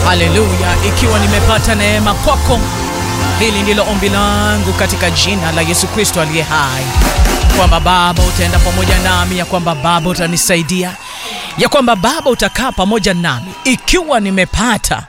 Haleluya! Ikiwa nimepata neema kwako, hili ndilo ombi langu katika jina la Yesu Kristo aliye hai, kwamba Baba utaenda pamoja nami, ya kwamba Baba utanisaidia, ya kwamba Baba utakaa pamoja nami, ikiwa nimepata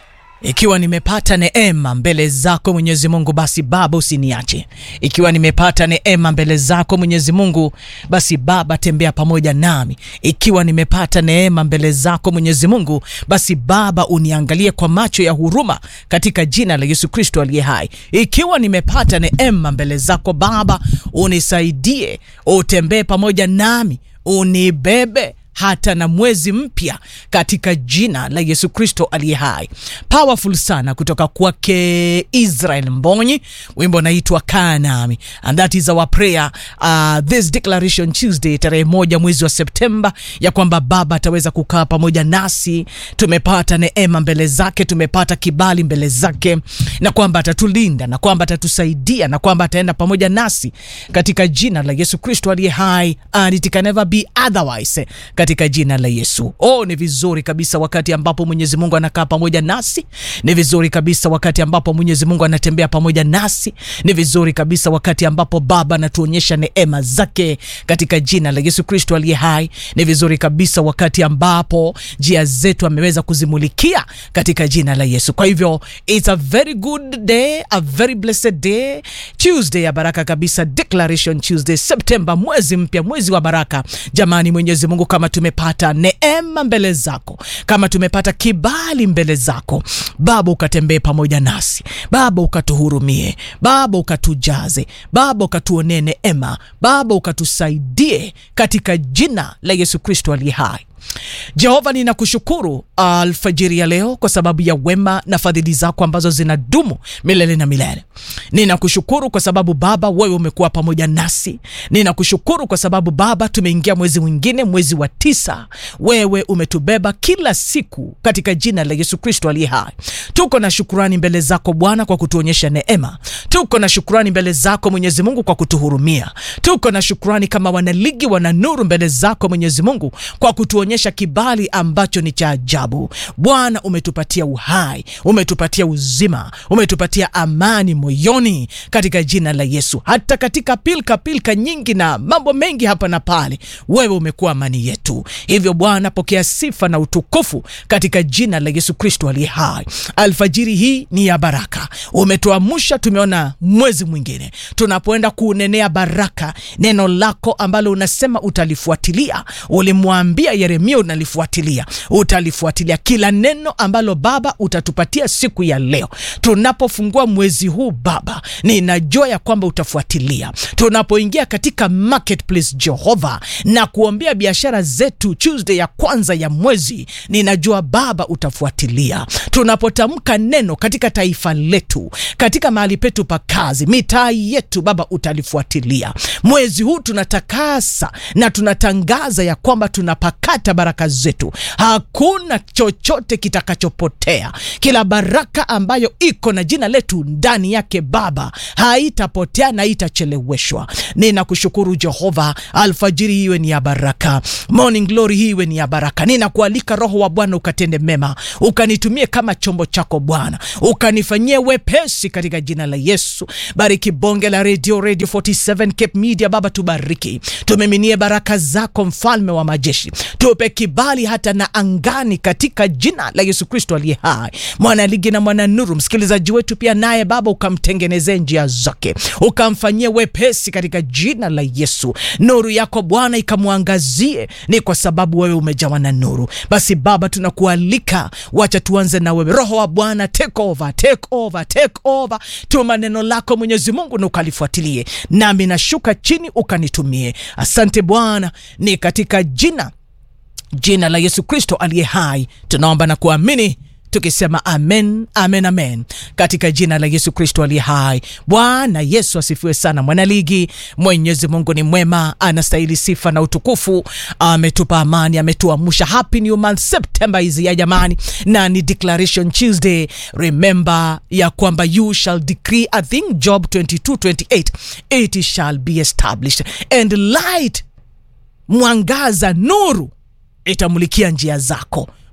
ikiwa nimepata neema mbele zako Mwenyezi Mungu, basi Baba usiniache. Ikiwa nimepata neema mbele zako Mwenyezi Mungu, basi Baba tembea pamoja nami. Ikiwa nimepata neema mbele zako Mwenyezi Mungu, basi Baba uniangalie kwa macho ya huruma katika jina la Yesu Kristo aliye hai. Ikiwa nimepata neema mbele zako Baba, unisaidie, utembee pamoja nami, unibebe hata na mwezi mpya katika jina la Yesu Kristo aliye hai. Powerful sana kutoka kwake Israel Mbonyi, wimbo unaitwa kaa nami, and that is our prayer uh, this declaration Tuesday tarehe moja mwezi wa Septemba, ya kwamba Baba ataweza kukaa pamoja nasi. Tumepata neema mbele zake, tumepata kibali mbele zake, na kwamba atatulinda na kwamba atatusaidia na kwamba ataenda pamoja nasi katika jina la Yesu Kristo aliye hai, and it can never be otherwise katika jina la Yesu. Oh, ni vizuri kabisa wakati ambapo Mwenyezi Mungu anakaa pamoja nasi. Ni vizuri kabisa wakati ambapo Mwenyezi Mungu anatembea pamoja nasi. Ni vizuri kabisa wakati ambapo Baba anatuonyesha neema zake katika jina la Yesu Kristo aliye hai. Ni vizuri kabisa wakati ambapo njia zetu ameweza kuzimulikia katika jina la Yesu. Kwa hivyo it's a very good day, a very blessed day, Tuesday ya baraka kabisa, Declaration Tuesday, Septemba, mwezi mpya, mwezi wa baraka. Jamani, Mwenyezi Mungu kama tumepata neema mbele zako, kama tumepata kibali mbele zako Baba, ukatembee pamoja nasi Baba, ukatuhurumie Baba, ukatujaze Baba, ukatuonee neema Baba, ukatusaidie katika jina la Yesu Kristo aliye hai. Jehova, ninakushukuru alfajiri ya leo kwa sababu ya wema na fadhili zako ambazo zinadumu milele na milele. Ninakushukuru kwa sababu Baba, wewe umekuwa pamoja nasi. Ninakushukuru kwa sababu Baba, tumeingia mwezi mwingine, mwezi wa tisa. Wewe umetubeba kila siku katika jina la Yesu Kristo aliye hai. Tuko na shukurani mbele zako Bwana kwa kutuonyesha neema. Tuko na shukurani mbele zako Mwenyezi Mungu kwa kutuhurumia. Tuko na shukurani kama wanaligi wana nuru mbele zako Mwenyezi Mungu kwa kutuonyesha kibali ambacho ni cha ajabu. Bwana, umetupatia uhai, umetupatia uzima, umetupatia amani moyoni katika jina la Yesu. Hata katika pilka pilka nyingi na mambo mengi hapa na pale, wewe umekuwa amani yetu. Hivyo Bwana, pokea sifa na utukufu katika jina la Yesu Kristo aliye hai. Alfajiri hii ni ya baraka, umetuamsha, tumeona mwezi mwingine, tunapoenda kuunenea baraka, neno lako ambalo unasema utalifuatilia. Ulimwambia Yeremia unalifuatilia, utalifuatilia kila neno ambalo Baba utatupatia siku ya leo. Tunapofungua mwezi huu Baba, ninajua ya kwamba utafuatilia. Tunapoingia katika marketplace Jehova, na kuombea biashara zetu Tuesday ya kwanza ya mwezi, ninajua Baba utafuatilia. Tunapotamka neno katika taifa letu, katika mahali petu pa kazi, mitaa yetu, Baba utalifuatilia. Mwezi huu tunatakasa na tunatangaza ya kwamba tunapakata baraka zetu, hakuna chochote kitakachopotea. Kila baraka ambayo iko na jina letu ndani yake Baba haitapotea na haitacheleweshwa. Ninakushukuru Jehova, alfajiri hii iwe ni ya baraka, morning glory hii iwe ni ya baraka. Ninakualika Roho wa Bwana ukatende mema, ukanitumie kama chombo chako Bwana, ukanifanyie wepesi katika jina la Yesu. Bariki bonge la radio, Radio 47 Cape Media Baba, tubariki, tumiminie baraka zako, mfalme wa majeshi, tupe kibali hata na angani katika jina la Yesu Kristo aliye hai. Mwana ligi na mwana nuru, msikilizaji wetu pia naye Baba ukamtengenezee njia zake, ukamfanyie wepesi katika jina la Yesu. Nuru yako Bwana ikamwangazie, ni kwa sababu wewe umejawa na nuru. Basi Baba tunakualika, wacha tuanze na wewe. Roho wa Bwana take over, take over, take over. Tuma neno lako Mwenyezi Mungu na ukalifuatilie, nami nashuka chini ukanitumie. Asante Bwana, ni katika jina jina la Yesu Kristo aliye hai tunaomba na kuamini tukisema amen, amen, amen, katika jina la Yesu Kristo aliye hai. Bwana Yesu asifiwe sana. Mwanaligi, Mwenyezi Mungu ni mwema, anastahili sifa na utukufu. Ametupa amani, ametuamsha. Happy new month, September hizi ya jamani, na ni declaration Tuesday. Remember ya kwamba you shall decree a thing, Job 22:28 it shall be established and light, mwangaza, nuru itamulikia njia zako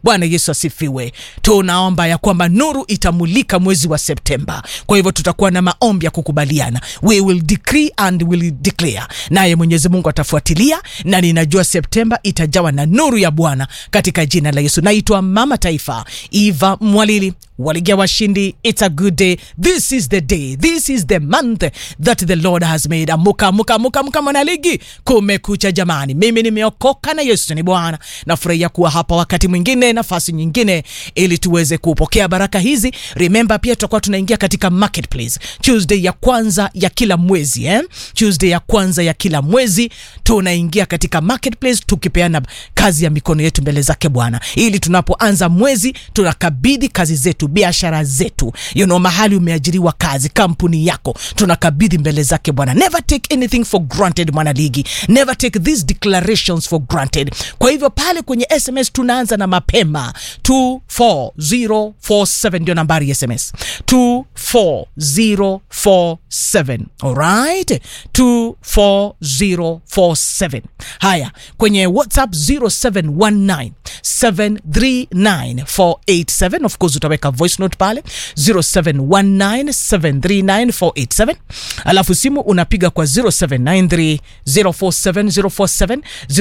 Bwana Yesu asifiwe. Tunaomba ya kwamba nuru itamulika mwezi wa Septemba. Kwa hivyo tutakuwa na maombi ya kukubaliana, we will decree and will declare, naye Mwenyezi Mungu atafuatilia, na ninajua Septemba itajawa na nuru ya Bwana katika jina la Yesu. Naitwa Mama Taifa Eva Mwalili waligia washindi. It's a good day. This is the day. This is the month that the Lord has made. Amuka, amuka, amuka, amuka mwanaligi, kumekucha jamani. Mimi nimeokoka na Yesu ni Bwana. Nafurahia kuwa hapa wakati mwingine, nafasi nyingine, ili tuweze kupokea baraka hizi. Remember pia tutakuwa tunaingia katika marketplace Tuesday ya kwanza ya kila mwezi eh? Tuesday ya kwanza ya kila mwezi tunaingia katika marketplace tukipeana kazi ya mikono yetu mbele zake Bwana, ili tunapoanza mwezi tunakabidhi kazi zetu biashara zetu, you know, mahali umeajiriwa kazi, kampuni yako, tunakabidhi mbele zake Bwana. Never take anything for granted, mwana ligi, never take these declarations for granted. Kwa hivyo pale kwenye SMS tunaanza na mapema 24047 ndio nambari ya SMS 24047. Alright, 24047. Haya, kwenye WhatsApp 0719 739487 of course utaweka voice note pale 0719739487 alafu simu unapiga kwa 0793 047047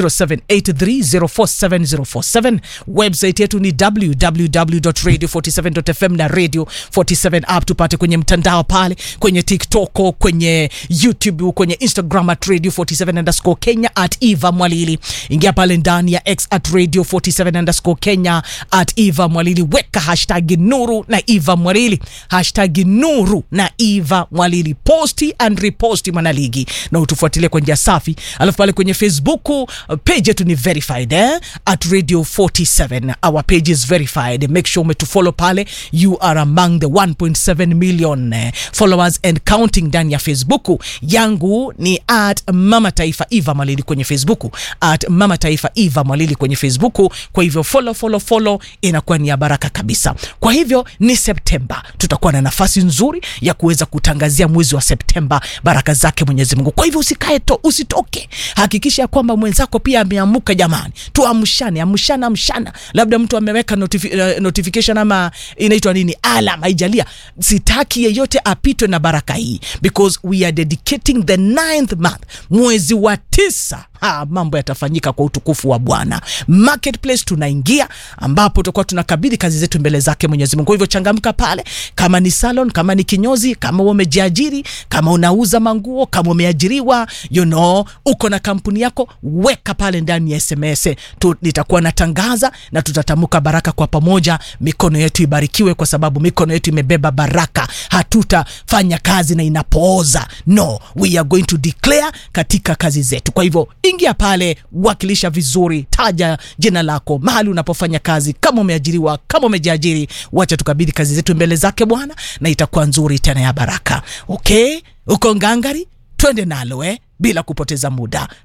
0783047047 website yetu ni www.radio47.fm na radio 47 app tupate kwenye mtandao pale kwenye tiktok kwenye youtube kwenye instagram at radio 47 underscore kenya at eva mwalili ingia pale ndani ya x at radio 47 underscore kenya at eva mwalili weka hashtag nuru na eva mwalili hashtag nuru na eva mwalili posti and reposti mwanaligi na utufuatilie kwa njia safi alafu pale kwenye facebook uh, page yetu ni verified eh? at radio 47 our page is verified make sure umetufollow pale you are among the 1.7 million eh, followers and counting ndani ya facebook yangu ni at mama taifa eva mwalili kwenye facebook at mama taifa eva mwalili kwenye facebook kwa hivyo follow follow follow inakuwa ni ya baraka kabisa kwa hivyo ni septemba tutakuwa na nafasi nzuri ya kuweza kutangazia mwezi wa septemba baraka zake mwenyezi mungu kwa hivyo usikae to usitoke hakikisha ya kwamba mwenzako pia ameamuka jamani tuamshane amshana amshana labda mtu ameweka notifi, uh, notification ama inaitwa nini alam haijalia sitaki yeyote apitwe na baraka hii because we are dedicating the ninth month mwezi wa tisa ha, mambo yatafanyika kwa utukufu wa bwana marketplace tunaingia ambapo tutakuwa tunakabidhi kazi zetu mbele zake mwenyezi mungu kwa hivyo changamka pale kama ni salon kama ni kinyozi kama umejiajiri kama unauza manguo kama umeajiriwa you know, uko na kampuni yako weka pale ndani ya sms tu, nitakuwa natangaza na tutatamuka baraka kwa pamoja mikono yetu ibarikiwe kwa sababu mikono yetu imebeba baraka hatutafanya kazi na inapooza no we are going to declare katika kazi zetu kwa hivyo ingia pale wakilisha vizuri taja jina lako mahali unapofanya kazi kama umeajiriwa kama umejiajiri wacha tukabidhi kazi zetu mbele zake bwana na itakuwa nzuri tena ya baraka okay uko ngangari twende nalo eh bila kupoteza muda